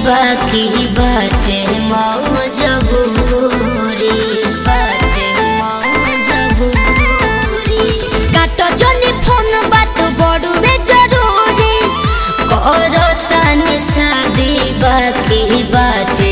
बाकी बाटे मौजबूरी बाटे मौजबूरी काटो जनी फोन बात बड़ुए जरूरी करो तनी शादी बाकी बाटे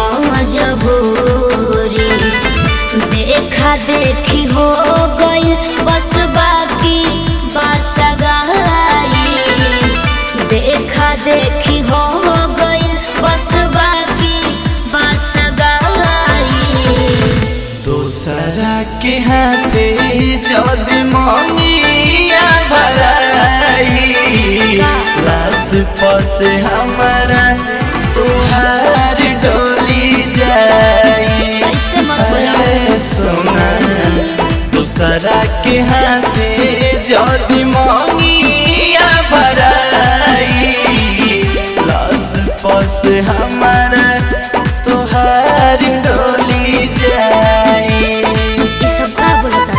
मौजबूरी देखा देखी हो गई बस बाकी बस गाई देखा देखी हो गई बस बाकी बस गाई दोसरा के हाथे जद ममिया भराई लाश पस हमारा तुहार डोली जाई ऐसे मत बोलो। ऐ सोना दूसरा के हाथे जद ममिया भराई लाश पस हमारा तुहार डोली जाई ये सब का बोलता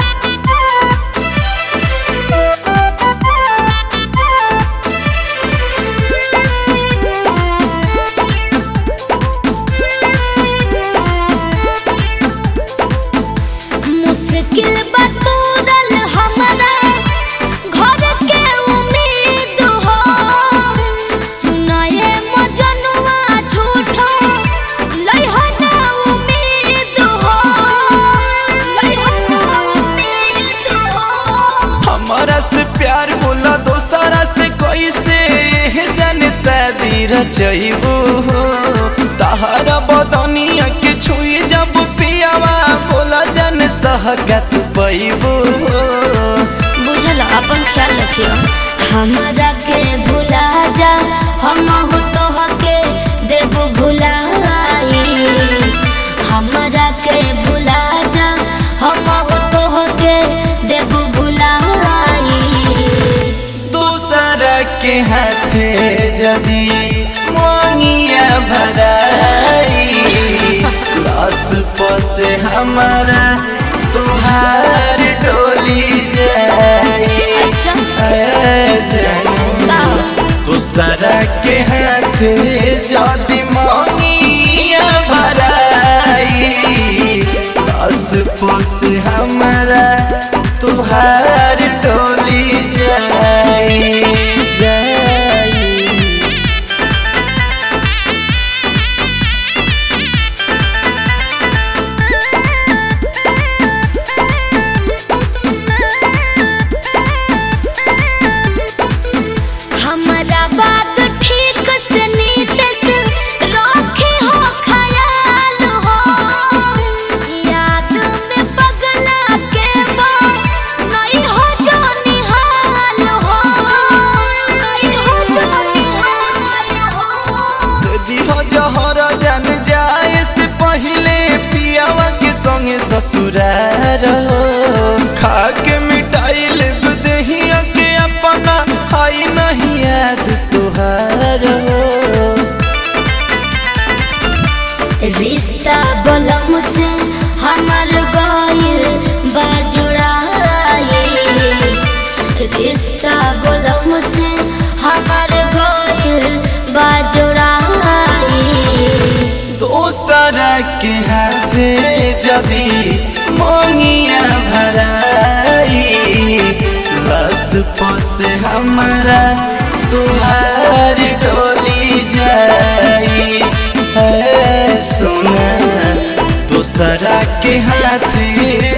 मुश्किल बतूरल हमरा घर के उम्मीद हो सुनाए मजनुआ झूठो लइहो ना उम्मीद हो लइहो ना उम्मीद हो हमारा से प्यार बोला दोसरा से कैसे जन शादी रचैबू तहरा बदनिया के छुई जब पियावा बोला जन सहगत पैबू बुझल अपन ख्याल रखियो हमरा के भुला जा हम हो तो के देव भुलाई हमरा के भुला जा हम हो तो के देव भुलाई दूसरा के हाथे जदी मोनिया भराई लाश पसे हमारा तुहार डोली जाई अच्छा ऐ जानू दूसरा के हाथे जदी मोनिया भराई लाश पसे हमारा तुहार डोली जाई जाई हमरा बात ठीक से नीत से रखे हो ख्याल हो याद में पगला के बा नहीं हो जो निहाल हो नहीं हो जो निहाल हो यदि हो जहर जान जाए से पहले पियावा के संगे ससुरार हो खा के मिटाई ले दहिया के अपना हाई नहीं याद तुहार हो रिश्ता बलम से हमर गइल बाजुड़ाई रिश्ता बलम से हमर गइल बाजुड़ाई दोसरा के हाथे जदी मोनिया भराई बस पसे हमारा तुहार डोली जाई है सोना दूसरा के हाथे